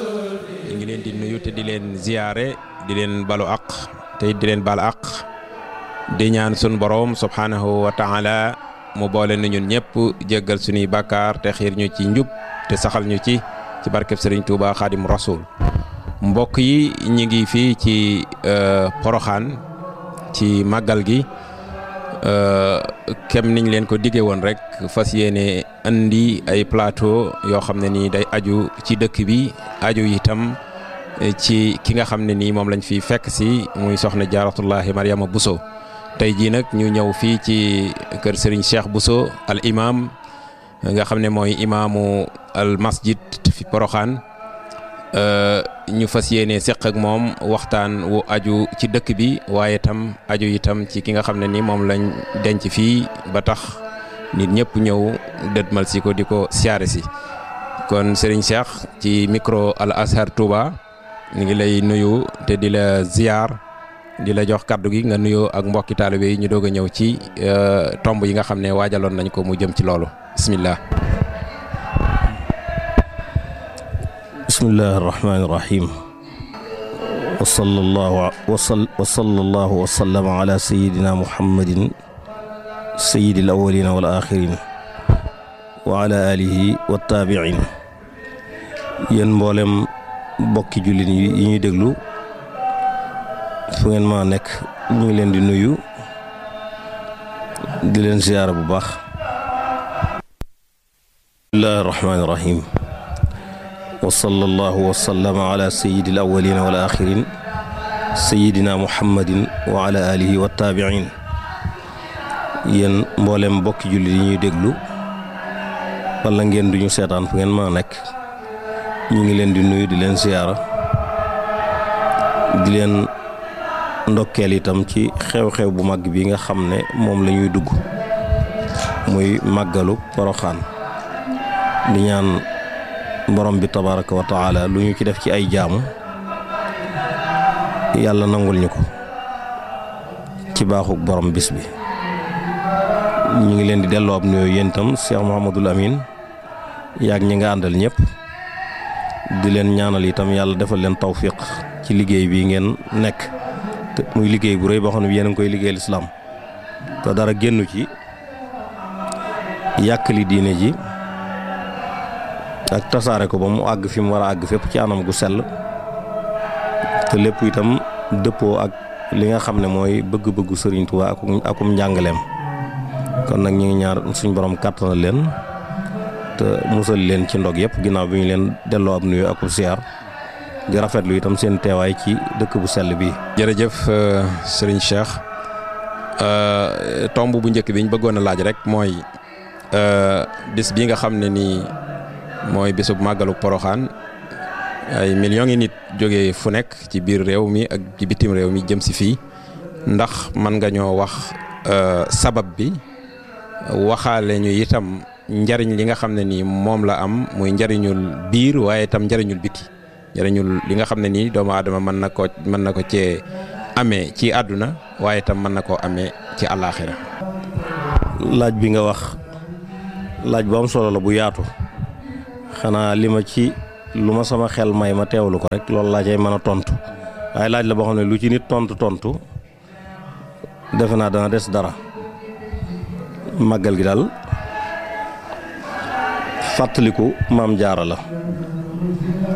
ñu ngi leen di nuyu te di leen ziyaare di leen balu aq te di leen bal aq di ñaan sun borom subhanahu wa taala mu boole na ñun ñëpp jéggal suñuy bàkkaar te xiir ñu ci njub te saxal ñu ci ci barkeb sëriñ Touba xaadim rasul mbokk yi ñi ngi fii ci poroxaan ci màggal gi kem niñ leen ko diggee woon rek fas yéene andi ay plateau yoo xam ne nii day aju ci dëkk bi aju itam ci ki nga xam ne nii moom lañ fi fekk si muy soxna jaaratullahi Mariama Bousso tey jii nag ñu ñëw fii ci kër Serigne Cheikh Bousso al imam nga xam ne mooy imaamu al masjid fi Poroxaan ñu fas yéene seq ak moom waxtaan wu aju ci dëkk bi waaye itam aju itam ci ki nga xam ne ni moom lañ denc fii ba tax nit ñëpp ñëw dëdmal si ko di ko siyaare si kon Serigne Cheikh ci micro al Azhar Touba ñu ngi lay nuyu te di la ziar di la jox kaddu gi nga nuyoo ak mbokki taalibe yi ñu doog a ñëw ci tomb yi nga xam ne waajaloon nañ ko mu jëm ci loolu bismillah bismillahi irrahmani irrahim wa sallallahu wa sallallahu wa sallama ala sayidina muhammadin sayidi al awalina wal axirin wa ala alihi wa taabiin yéen mboolem bokki jullit yi ñuy déglu fu ngeen ma nekk ñu ngi leen di nuyu di leen ziyaara bu baax bismillahi irrahmani irrahim wa sallallahu wa sallama ala sayidi al awalina wal axirin sayidina muhammadin wa ala alihi wa taabiin yéen mboolem bokki jullit yi ñuy déglu wala ngeen duñu seetaan fu ngeen ma nekk ñu ngi leen di nuyu di leen ziyaara di leen ndokkeel itam ci xew-xew bu mag bi nga xam ne moom la ñuy dugg muy màggalu poroxaan di ñaan borom bi tabaraka wa taala lu ñu ci def ci ay jaamu yàlla nangul ñu ko ci baaxuk borom bis bi ñu ngi leen di delloo ab nuyoo yéen itam Cheikh Mouhamadul Amin yaag ñi nga àndal ñëpp di leen ñaanal itam yàlla defal leen tawfiq ci liggéey bi ngeen nekk te muy liggéey bu rëy boo xam ne yéen a ngi koy liggéey lislaam te dara génnu ci yàkkali diine ji ak tasaare ko ba mu àgg fi mu war a àgg fépp ci anam gu sell te lépp itam dëppoo ak li nga xam ne mooy bëgg-bëggu Sëriñ Tuubaa akum akum njàngaleem kon nag ñu ngi ñaar suñ borom kàttanal leen te musal leen ci ndog yëpp ginnaaw bi ñu leen delloo ab nuyu akub siyaar di rafetlu itam seen teewaay ci dëkk bu sell bii. jërëjëf Serigne Cheikh tomb bu njëkk bi ñu bëggoon a laaj rek mooy bis bi nga xam ne nii mooy bisub màggalu poroxaan ay millions yi nit jógee fu nekk ci biir réew mi ak ci bitim réew mi jëm si fii ndax mën nga ñoo wax sabab bi waxaale ñu itam njariñ li nga xam ne nii moom la am muy njariñul biir waaye itam njariñul biti njariñul li nga xam ne nii doomu aadama mën na ko mën na ko cee amee ci àdduna waaye itam mën na koo amee ci àllaaxira laaj bi nga wax laaj bu am solo la bu yaatu xanaa li ma ci lu ma sama xel may ma teewlu ko rek loolu laa cay mën a tontu waaye laaj la boo xam ne lu ci nit tontu tontu defe naa dana des dara màggal gi daal fàttaliku maam jaara la